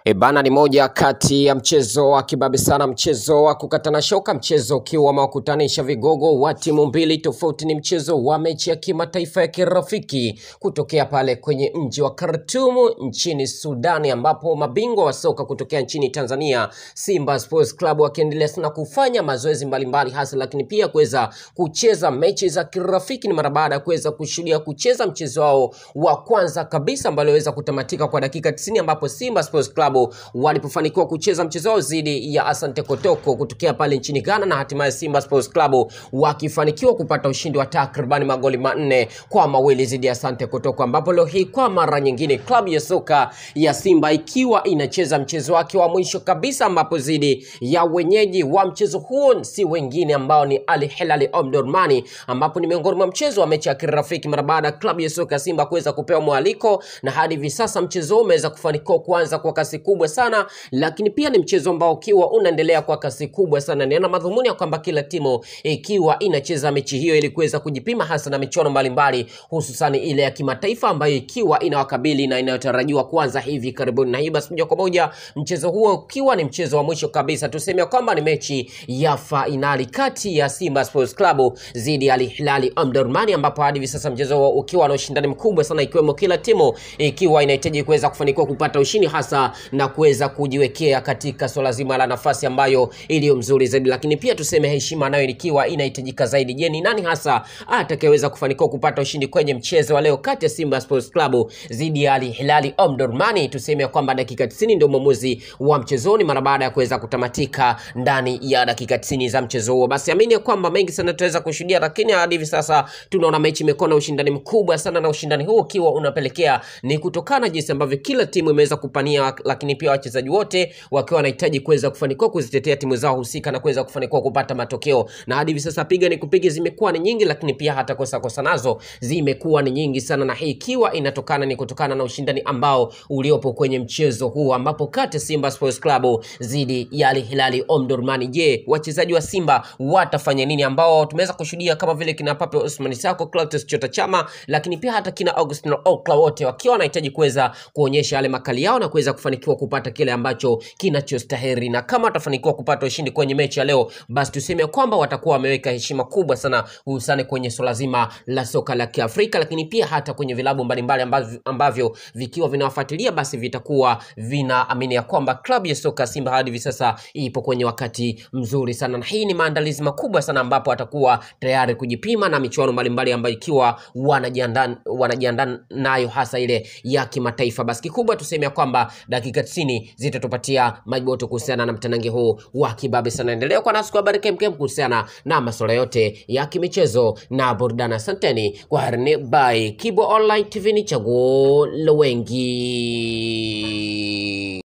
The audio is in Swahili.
E bana, ni moja kati ya mchezo wa kibabe sana, mchezo wa kukatana shoka, mchezo ukiwa umewakutanisha vigogo wa timu mbili tofauti. Ni mchezo wa mechi ya kimataifa ya kirafiki kutokea pale kwenye mji wa Khartoum nchini Sudani, ambapo mabingwa wa soka kutokea nchini Tanzania Simba Sports Club wakiendelea sana kufanya mazoezi mbalimbali hasa, lakini pia kuweza kucheza mechi za kirafiki. Ni mara baada ya kuweza kushuhudia kucheza mchezo wao wa kwanza kabisa ambao uliweza kutamatika kwa dakika 90 ambapo Simba Sports Club walipofanikiwa kucheza mchezo wao dhidi ya Asante Kotoko kutokea pale nchini Ghana, na hatimaye Simba Sports Club wakifanikiwa kupata ushindi wa takribani magoli manne kwa mawili dhidi ya Asante Kotoko, ambapo leo hii kwa mara nyingine klabu ya soka ya Simba ikiwa inacheza mchezo wake wa mwisho kabisa, ambapo dhidi ya wenyeji wa mchezo huo si wengine ambao ni Al Hilal Omdurman, ambapo ni miongoni mwa mchezo wa mechi ya kirafiki mara baada ya klabu ya soka ya Simba kuweza kupewa mwaliko, na hadi hivi sasa mchezo huo umeweza kufanikiwa kuanza kwa kasi kubwa sana, lakini pia ni mchezo ambao ukiwa unaendelea kwa kasi kubwa sana, ni na madhumuni ya kwamba kila timu ikiwa inacheza mechi hiyo ili kuweza kujipima hasa na michuano mbalimbali, hususan ile ya kimataifa ambayo ikiwa inawakabili na inayotarajiwa kuanza hivi karibuni. Na hii basi, moja kwa moja mchezo huo ukiwa ni mchezo wa mwisho kabisa, tuseme kwamba ni mechi ya fainali kati ya Simba Sports Club dhidi ya Al Hilal Omdurman, ambapo hadi hivi sasa mchezo huo ukiwa na ushindani mkubwa sana, ikiwemo kila timu ikiwa inahitaji kuweza kufanikiwa kupata ushindi hasa na kuweza kujiwekea katika swala zima la nafasi ambayo iliyo mzuri zaidi, lakini pia tuseme heshima nayo ikiwa inahitajika zaidi. Je, ni nani hasa atakayeweza kufanikiwa kupata ushindi kwenye mchezo wa leo kati ya Simba Sports Club dhidi ya Al Hilal Omdurman? Tuseme kwamba dakika 90 ndio mwamuzi wa mchezoni mara baada ya kuweza kutamatika ndani ya dakika 90 za mchezo huo. Basi amini ya kwamba mengi sana tutaweza kushuhudia, lakini hadi hivi sasa tunaona mechi imekuwa na ushindani mkubwa sana, na ushindani huo ukiwa unapelekea ni kutokana jinsi ambavyo kila timu imeweza kupania, lakini pia wachezaji wote wakiwa wanahitaji kuweza kufanikiwa kuzitetea timu zao husika na kuweza kufanikiwa kupata matokeo. Na hadi hivi sasa piga ni kupiga zimekuwa ni nyingi, lakini pia hata kosa kosa nazo zimekuwa ni nyingi sana, na hii ikiwa inatokana ni kutokana na ushindani ambao uliopo kwenye mchezo huu, ambapo kati ya Simba Sports Club dhidi ya Al Hilal Omdurman. Je, wachezaji wa Simba watafanya nini, ambao tumeweza kushuhudia kama vile kina Pape Osman Sako, Clatous Chota Chama, lakini pia hata kina Augustino Okla, wote wakiwa wanahitaji kuweza kuonyesha yale makali yao na kuweza kufanikiwa kupata kile ambacho kinachostahili, na kama watafanikiwa kupata ushindi kwenye mechi ya leo, basi tuseme kwamba watakuwa wameweka heshima kubwa sana, hususani kwenye swala zima la soka la Kiafrika, lakini pia hata kwenye vilabu mbalimbali ambavyo, ambavyo vikiwa vinawafuatilia basi vitakuwa vinaamini ya kwamba klabu ya soka Simba hadi hivi sasa ipo kwenye wakati mzuri sana, na hii ni maandalizi makubwa sana ambapo watakuwa tayari kujipima na michuano mbalimbali ambayo ikiwa wanajiandaa wanajiandaa nayo hasa ile ya kimataifa. Basi kikubwa tuseme ya kwamba dakika 90 zitatupatia majibu kuhusiana na mtanange huu wa kibabe sana. Endelea kwa nasi kwa habari kemkem kuhusiana na masuala yote ya kimichezo na burudani. Asanteni kwa harini by Kibo Online TV, ni chaguo la wengi.